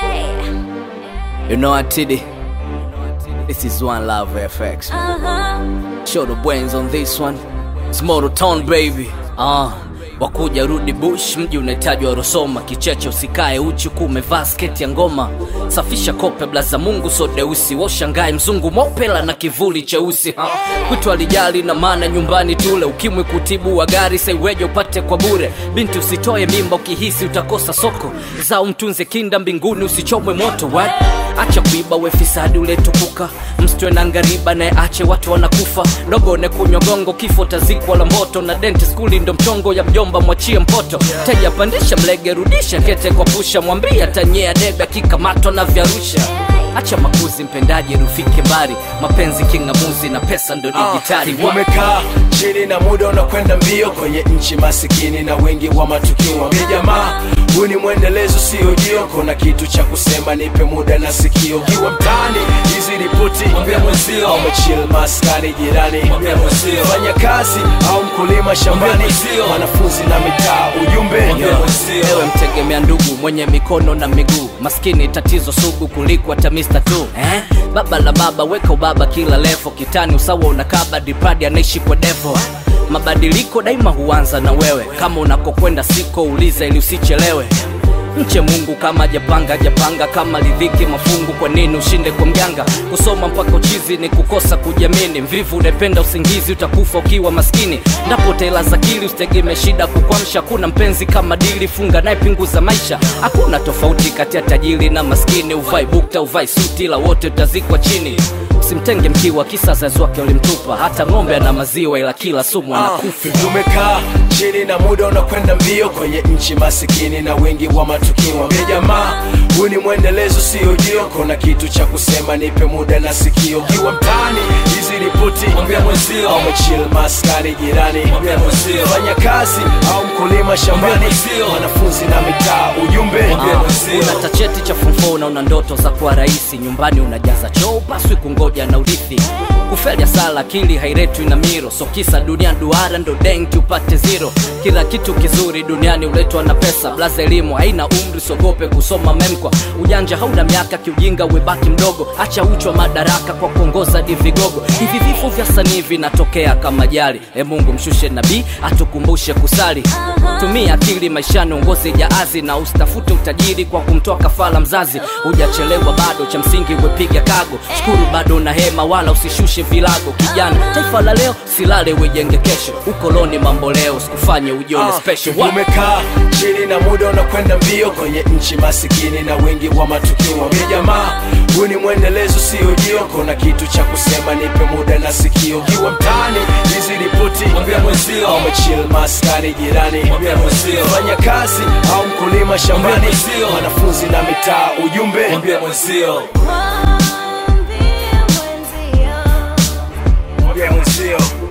You know what, Tiddy? This is One Love FX. Show the brains on this one. It's Moto Town baby. Ah, wakuja rudi bush, mji unahitajwa Rosoma. Kicheche usikae uchi huku umevaa sketi ya ngoma. Safisha kope blaza Mungu so deusi, washangae mzungu mopela na kivuli cheusi. Ha. Kwitu alijali na maana nyumbani tule, ukimwi kutibu wa gari saiweje upate kwa bure. Binti usitoe mimba ukihisi utakosa soko, zao mtunze kinda mbinguni usichomwe moto. What? acha kuiba we fisadi uletukuka msitwe na ngariba naye ache watu wanakufa dogone kunywa gongo kifo tazikwa la moto na denti skuli ndo mchongo ya mjomba mwachie mpoto teja pandisha mlege rudisha kete kwa pusha mwambia tanyea debe akikamatwa na vyarusha acha makuzi mpendaji rufike mbali mapenzi king'amuzi na pesa ndo digitali Wa- umekaa chini na muda unakwenda mbio kwenye nchi masikini na wengi wa matukio wambie jamaa huu ni mwendelezo sio jio kuna kitu cha kusema nipe muda na sikio kiwa mtaani hizi ripoti Mwambie mwenzio. au chill maskani jirani Mwambie mwenzio. fanya kazi au mkulima shambani Mwambie mwenzio. wanafunzi na mitaa ujumbe Mwambie mwenzio. ewe mtegemea ndugu mwenye mikono na miguu maskini tatizo sugu kuliko hata Mr. tu eh? baba la baba weka ubaba kila levo kitani usawa unakaba dipradi anaishi kwa devo mabadiliko daima huanza na wewe kama unakokwenda siko uliza ili usichelewe mche mungu kama japanga japanga kama lidhiki mafungu kwa nini ushinde kwa mjanga kusoma mpaka uchizi ni kukosa kujiamini mvivu unapenda usingizi utakufa ukiwa maskini ndapo utailaza akili usitegemee shida kukwamsha kuna mpenzi kama dili funga naye pinguza maisha hakuna tofauti kati ya tajiri na maskini uvai bukta uvai suti la wote utazikwa chini usimtenge mkiwa kisa zazi wake ulimtupa hata ng'ombe ana maziwa ila kila sumu anakufa tumekaa chini na muda unakwenda mbio kwenye nchi masikini na wengi wa matukio wambie jamaa huu ni mwendelezo sio jio kuna kitu cha kusema nipe muda na sikio kiwa mtaani hizi ripoti Mwambie mwenzio. au chill maskani jirani Mwambie mwenzio. fanya kazi au mkulima shambani Mwambie mwenzio. wanafunzi na mitaa ujumbe Mwambie mwenzio. una tacheti cha fumfo na una ndoto za kuwa rahisi nyumbani unajaza choo paswi kungoja na urithi kufelya sala akili hairetwi na miro so kisa dunia duara ndo denki upate zero kila kitu kizuri duniani uletwa na pesa blaza elimu haina umri sogope kusoma memkwa ujanja hauna miaka kiujinga webaki mdogo acha uchwa madaraka kwa kuongoza divigogo hivi vifo vya sanii vinatokea kama jali e mungu mshushe nabii atukumbushe kusali tumia akili maishani uongoze jaazi na usitafute utajiri kwa kumtoa kafala mzazi hujachelewa bado cha msingi wepiga kago shukuru bado na hema wala usishushe vilago kijana taifa la leo silale wejenge kesho ukoloni mambo leo sikufanye ujione special Wa- umekaa chini na muda unakwenda mbio kwenye nchi masikini na wengi wa matukio wambie jamaa huu ni mwendelezo sio jio kuna kitu cha kusema nipe muda na sikio kiwa mtaani hizi ripoti Mwambie mwenzio. au chill maskani jirani Mwambie mwenzio. fanya kazi au mkulima shambani Mwambie mwenzio. wanafunzi na mitaa ujumbe Mwambie mwenzio. Mwambie mwenzio